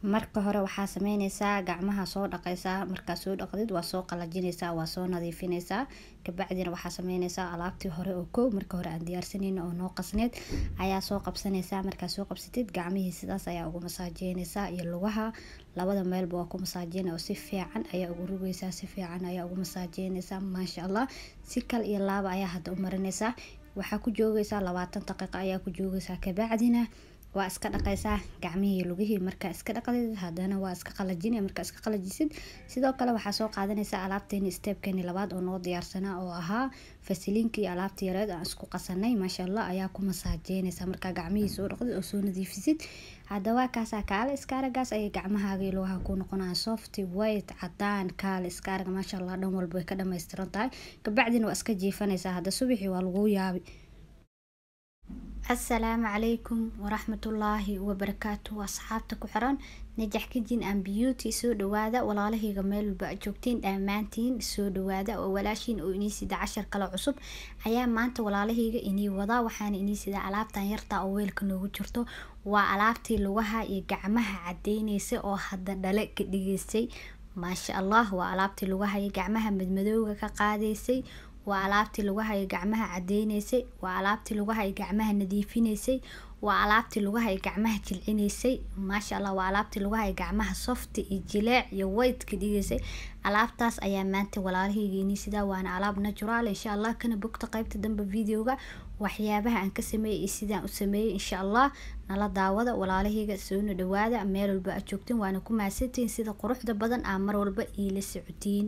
marka hore waxaa sameyneysaa gacmaha soo dhaqeysaa markaa soo dhaqdid waa soo qalajineysaa waa soo nadiifineysaa kabacdina waxaa sameyneysaa alaabtii hore oo kow marka hore aan diyaarsaneyn oo noo qasneed ayaa soo qabsaneysaa markaa soo qabsatid gacmihii sidaas ayaa ugu masaajeyneysaa iyo lugaha labada meelba waa ku masaajeyna oo si fiican ayaa ugu rugeysaa si fiican ayaa ugu masaajeyneysaa maasha allah si kal iyo laaba ayaa hadda u marineysaa waxaa ku joogeysaa labaatan daqiiqo ayaa ku joogeysaa kabacdina waa iska dhaqeysaa gacmihii lugihii markaa iska dhaqdid hadana waa iska qalajin markaa iska qalajisid sidoo kale waxaa soo qaadanaysaa alaabteeni steebkeeni labaad oo noo diyaarsanaa oo ahaa fasiliinka iyo alaabta yareed aan isku qasanay maasha allah ayaa ku masaajeynaysaa markaa gacmihii soo dhaqdid oo soo nadiifisid haddaba kaasaa kaale iskaaragaas ayay gacmahaaga iyo lugaha ku noqonaya softy white cadaan kaale iskaaraga maasha allah dhan walba way ka dhammaystiran tahay kabacdina waa iska jiifanaysaa hadda subaxii waa laguu yaabi asalaamu calaykum waraxmatullaahi wabarakaatu asxaabta ku xiran najax kijin and beauty soo dhawaada walaalahayga meel walba aad joogtiin dhammaantiin soo dhawaada oo walaashiin oo inii sida cashar kale cusub ayaa maanta walaalahayga inii wadaa waxaana inii sida alaabtan yarta oo weelka noogu jirto waa alaabtii lugaha iyo gacmaha cadeyneysa oo hadda dhale ka dhigeysay maasha allah waa alaabtii lugaha iyo gacmaha madmadowga ka qaadeysay waa alaabtii lugaha iyo gacmaha cadeyneysay waa alaabtii lugaha iyo gacmaha nadiifineysay waa alaabtii lugaha iyo gacmaha jilcineysay maasha allah waa alaabtii lugaha iyo gacmaha softi iyo jileec iyo white ka dhigeysay alaabtaas ayaa maanta walaalahaygiini sidaa waana alaab natural insha allah kana bogta qeybta dambe videoga waxyaabaha aan ka sameeyay iyo sidaan u sameeyay insha allah nala daawada walaalahayga soona dhawaada meel walba aad joogtiin waana ku mahadsantihiin sida quruxda badan aa mar walba iila socotiin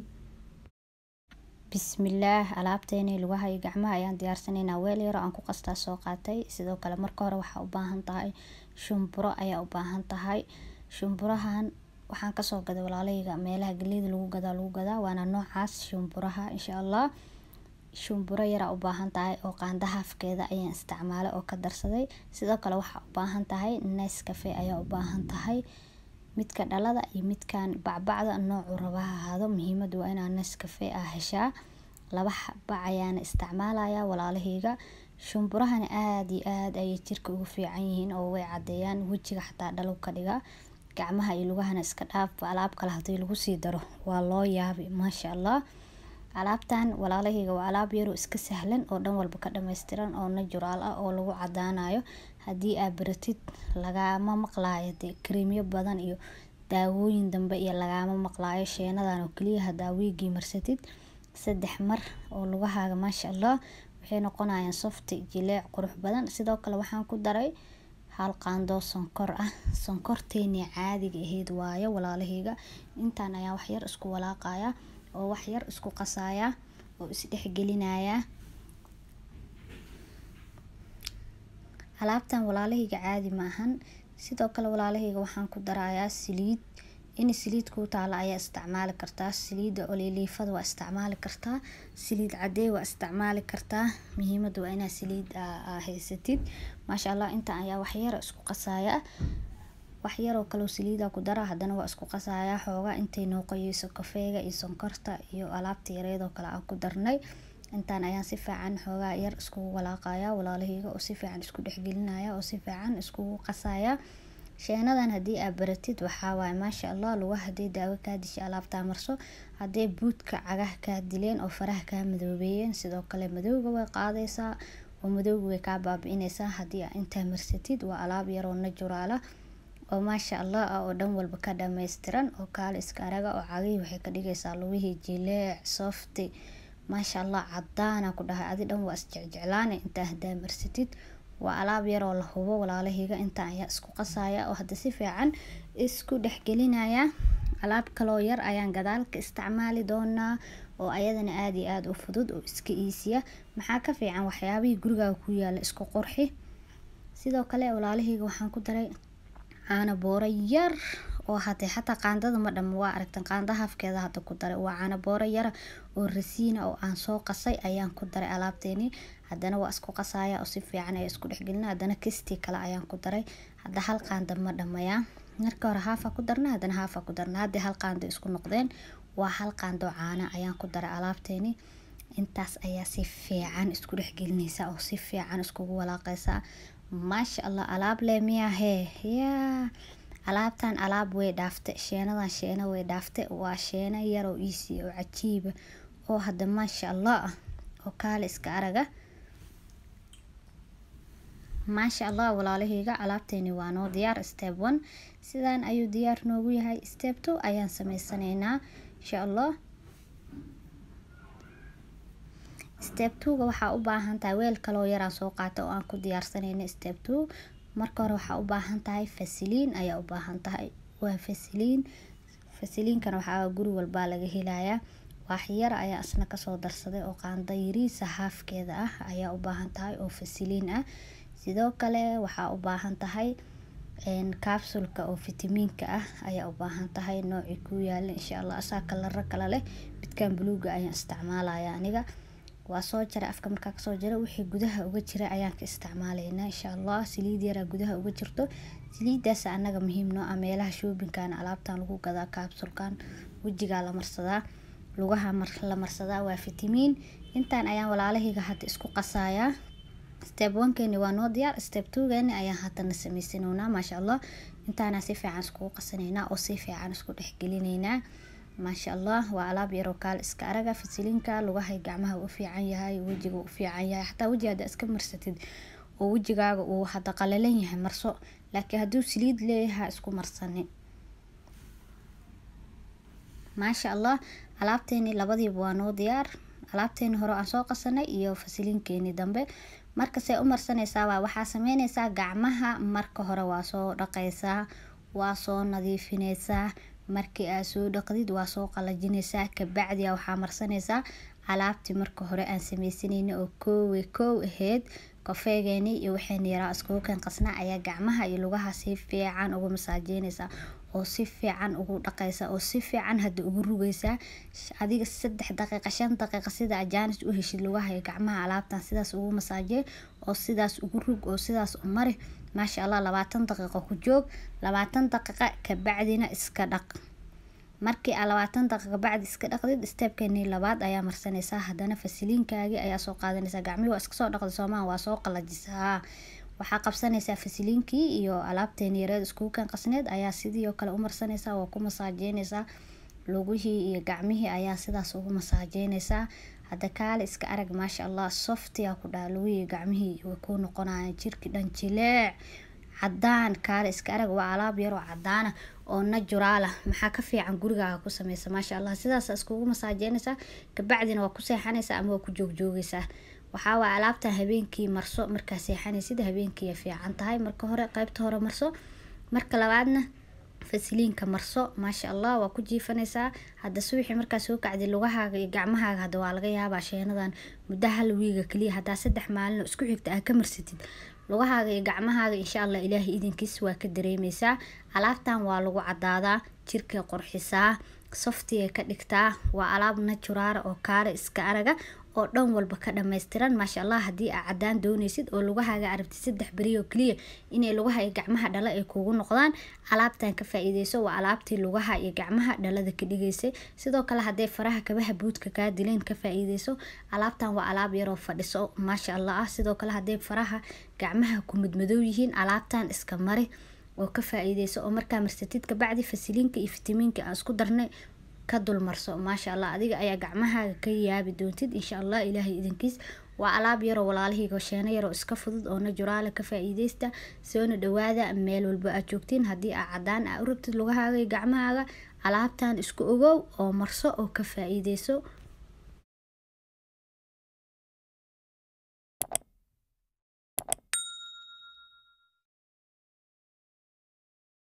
bismillaah alaabteeni lugaha iyo gacmaha ayaan diyaarsanaynaa weel yaro aan ku qastaa soo qaatay sidoo kale marka hore waxaa u baahan tahay shumburo ayaa u baahan tahay shumburahan waxaan kasoo gaday walaalahayga meelaha galeyda lagu gadaa lagu gadaa waana noocaas shumburaha insha allah shumburo yaraa u baahan tahay oo qaanda haafkeeda ayaan isticmaalay oo ka darsaday sidoo kale waxaa u baahan tahay nice cafe ayaa u baahan tahay midka dhalada iyo midkan bacbacda noocu rabaha ahaado muhiimadu waa inaa nescafe ah heshaa laba bac ayaana isticmaalaya walaalahayga shumburahana aada iyo aada ayay jirka ugu fiican yihiin oo way cadeeyaan wejiga xataa dhalow ka dhiga gacmaha iyo lugahana iska dhaafba alaab kale hadii lagu sii daro waa loo yaabi maasha allah alaabtan walaalahayga waa alaab yaroo iska sahlan oo dhan walba ka dhammaystiran oo natural ah oo lagu cadaanayo haddii aad baratid lagaama maqlaayo dee kareemyo badan iyo daawooyin dambe iyo lagaama maqlaayo sheenadan oo keliya hadaa wiigii marsatid saddex mar oo lugahaaga maasha allah waxay noqonayaan softi jileec qurux badan sidoo kale waxaan ku daray hal qaandoo sonkor ah sonkorteeni caadiga ahayd waayo walaalahayga intaan ayaa waxyar isku walaaqaya oo waxyar isku qasaya oo isdhexgelinaya alaabtan walaalahayga caadi maahan sidoo kale walaalahayga waxaan ku darayaa saliid in saliid kuu taala ayaa isticmaali kartaa saliida oliliifada waa isticmaali kartaa saliid cadee waa isticmaali kartaa muhiimada waa inaa saliid haysatid maasha allah inta ayaa waxyar isku qasaya waxyaroo kaleo saliida ku dara hadana waa isku qasaya xoogaa intay noo qoyeyso kafeega iyo sonkorta iyo alaabta yareedoo kale aan ku darnay intaan ayaan si fiican xoogaa yar iskugu walaaqaya walaalahayga oo si fiican isku dhexgelinaya oo si fiican iskugu qasaya sheenadan haddii aad baratid waxaa waaye maasha allah luga haday daawo kaa dishay alaabtaa marso hadday buudka cagaha kaa dileen oo faraha kaa madoobeeyeen sidoo kale madowga way qaadaysaa oo madowga way kaa baabi-ineysaa haddii aa intaa marsatid waa alaab yaroo najuraala oo maasha allah ah oo dhan walba ka dhammaystiran oo kaale iska araga oo cagihii waxay ka dhigaysaa lugihii jileec softi maasha allah cadaana ku dhahay adi dhan waa isjecjeclaane intaa hadaa marsatid waa alaab yaroo la hubo walaalahayga intaan ayaa isku qasaya oo hadda si fiican isku dhexgelinaya alaab kaloo yar ayaan gadaalka isticmaali doonaa oo ayadana aada iyo aada u fudud oo iska iisiya maxaa ka fiican waxyaabihii gurigaaga ku yaala isku qurxi sidoo kale walaalahayga waxaan ku daray caano booro yar oo hadee xataa qaandada ma dhamo waa aragtan qaanda hafkeeda hadda ku daray waa caano booro yara oo rasiina oo aan soo qasay ayaan ku daray alaabteeni haddana waa isku qasaya oo si fiican ayaa isku dhexgelina haddana kistii kale ayaan ku daray hadda hal qaanda ma dhamaya marka hore haafa ku darna haddana haafa ku darna haddii hal qaando isku noqdeen waa hal qaando caana ayaan ku daray alaabteeni intaas ayaa si fiican isku dhexgelinaysa oo si fiican iskugu walaaqaysa maasha allah alaab le miyaa hee yaa alaabtan alaab way dhaafte sheenadan sheena way dhaafte waa sheena yar oo easy oo cajiiba oo hadda maasha allah ah oo kaale iska araga maasha allah walaalahayga alaabteeni waa noo diyaar step one sidaan ayuu diyaar noogu yahay step two ayaan sameysanaynaa insha allah step two-ga waxaa u baahan tahay weel kaloo yaraan soo qaata oo aan ku diyaarsanayna step two marka hore waxaa u baahan tahay fasiliin ayaa u baahan tahay waa fasiliin fasiliinkana waxaa guri walbaa laga helayaa waaxyar ayaa isna kasoo darsaday oo qaanda yariisa haafkeeda ah ayaa u baahan tahay oo fasiliin ah sidoo kale waxaa u baahan tahay capsulka oo fitamiinka ah ayaa u baahan tahay noocii ku yaala insha allah asaa kalaro kale leh midkan buluuga ayaan isticmaalaya aniga waa soo jara afka markaa kasoo jara wixii gudaha uga jira ayaan ka isticmaalaynaa insha allah saliid yaraa gudaha uga jirto saliidaas anaga muhiim noo ah meelaha shoobinkan alaabtan lagu gadaa capsulkan wejigaa la marsadaa lugaha la marsadaa waa fitamiin intaan ayaan walaalahayga hadda isku qasayaa step onkeeni waa noo diyaar step twogeeni ayaan haddana sameysanownaa maasha allah intaana si fiican iskugu qasanaynaa oo si fiican isku dhexgelinaynaa maasha allah waa alaab yaroo kaal iska araga fasiliinka lugahay gacmaha u fiican yahay wejiga u fiican yahay xataa weji hadda iska marsatid oo wejigaaga uu hadda qalalan yahay marso laakiin hadduu saliid leeyahay isku marsani maasha allah alaabteeni labadiiba waa noo diyaar alaabteeni hore aan soo qasanay iyo fasiliinkeeni dambe markasee u marsanaysaa waa waxaa sameynaysaa gacmaha marka hore waa soo dhaqaysaa waa soo nadiifinaysaa markii aad soo dhaqdid waa soo qalajinaysaa kabacdi waxaa marsanaysaa alaabtii marka hore aan sameysanayna oo koowe koow ahayd kofeegeeni iyo waxayna yaraa iskugu keen qasnaa ayaa gacmaha iyo lugaha si fiican ugu masaajeynaysaa oo si fiican ugu dhaqaysa oo si fiican hadda ugu rugaysaa adiga saddex daqiiqa shan daqiiqa sida ajaanis u heshid lugaha iyo gacmaha alaabtan sidaas ugu masaajey oo sidaas ugu rug oo sidaas u mari maasha allah labaatan daqiiqo ku joog labaatan daqiiqa kabacdina iska dhaq markii aa labaatan daqiiqa bacdi iska dhaqdid steebkeeni labaad ayaa marsanaysaa haddana fasiliinkaagii ayaa soo qaadanaysaa gacmihii waa iska soo dhaqda soomaa waa soo qalajisaa waxaa qabsanaysaa fasiliinkii iyo alaabteeni yareed iskugu kan qasneed ayaa sidii oo kale u marsanaysaa waa ku masaajeynaysaa lugihii iyo gacmihii ayaa sidaas ugu masaajeynaysaa hadda kaale iska arag maasha allah softiyaa ku dhaha lugihii gacmihii way ku noqonayaan jirki dhan jileec cadaan kaale iska arag waa alaab yaroo cadaana oo najuraala maxaa ka fiican gurigaaga ku sameysa maasha allah sidaas iskugu masaajeynaysaa kabacdina waa ku seexanaysaa ama waa ku joogjoogaysaa waxaa waa alaabta habeenkii marso markaa seexanaysid habeenkii fiican tahay marka hore qeybta hore marso marka labaadna fasiliinka marso maasha allah waa ku jiifanaysaa hadda subaxii markaa soo kacdi lugahaaga iyo gacmahaaga hadda waa laga yaabaa sheenadan muddo hal wiiga kaliya haddaa saddex maalin isku xigta aa ka marsatid lugahaaga iyo gacmahaaga insha allah ilaahay idinkiis waa ka dareemeysaa alaabtan waa lagu cadaadaa jirkay qorxisaa softigay ka dhigtaa waa alaab naturaara oo kaale iska araga oo dhan walba ka dhammaystiran maasha allah haddii aa cadaan dooneysid oo lugahaaga arabtid saddex beri oo keliya inay lugaha iyo gacmaha dhala ay kugu noqdaan alaabtan ka faa-iideyso waa alaabtii lugaha iyo gacmaha dhalada ka dhigaysay sidoo kale hadday faraha kabaha buudka kaa dileen ka faa-iideyso alaabtan waa alaab yaroo fadhiso maasha allah ah sidoo kale hadday faraha gacmaha ku madmadow yihiin alaabtan iska mari oo ka faa-iideyso oo markaa marsatid kabacdi fasiliinka iyo fitamiinka aan isku darnay ka dulmarso maasha allah adiga ayaa gacmahaaga ka yaabi doontid insha allah ilaahay idinkiis waa alaab yaroo walaalahayga sheeno yaroo iska fudud oo najuraala ka faa-iideysta soona dhawaada meel walba aad joogtiin haddii aa cadaan aa u rabtid lugahaaga iyo gacmahaaga alaabtan isku ogow oo marso oo ka faa-iideyso